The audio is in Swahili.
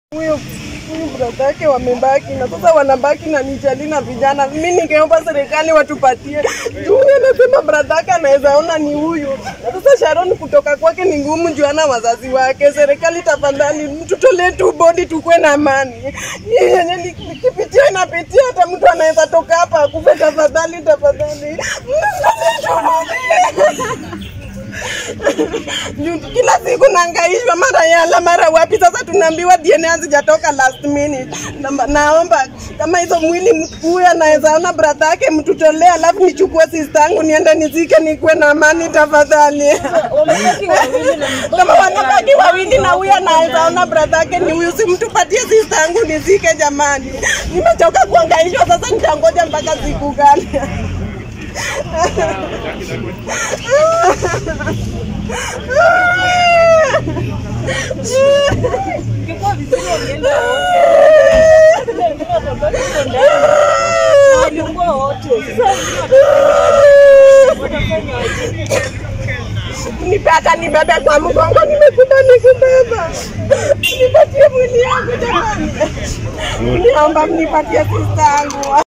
huyo huyu brada yake wamebaki na sasa wanabaki na nijali na vijana. Mimi ningeomba serikali watupatie juu huyu anasema brada yake anaweza ona ni huyu, na sasa Sharon kutoka kwake ni ngumu juu ana wazazi wake. Serikali tafadhali, tutolee tu bodi tukue na amani. Hii yenye ni- nikipitia inapitia, hata mtu anaweza toka hapa akufe. Tafadhali, tafadhali Juu kila siku naangaishwa mara yala mara wapi. Sasa tunaambiwa DNA hazijatoka last minute. Na, naomba kama hizo mwili mtu huyu anaweza ona brada yake mtutolee, alafu nichukue sister yangu niende nizike, nikuwe na amani tafadhali. kama wanabaki wawili na huyu anaweza ona brada yake ni huyu, simtupatie sister yangu nizike jamani. Nimechoka kuangaishwa, sasa nitangoja mpaka siku gani? Ingekuwa vizuri wangeenda wote. Wengine watabaki huko ndani. Na walikuwa wote. Sasa wengine watafanya aje? nipaka nibebe kwa mgongo, nimekuta nikubeba, nipatie mwili yangu jamani, niomba mnipatie sista yangu.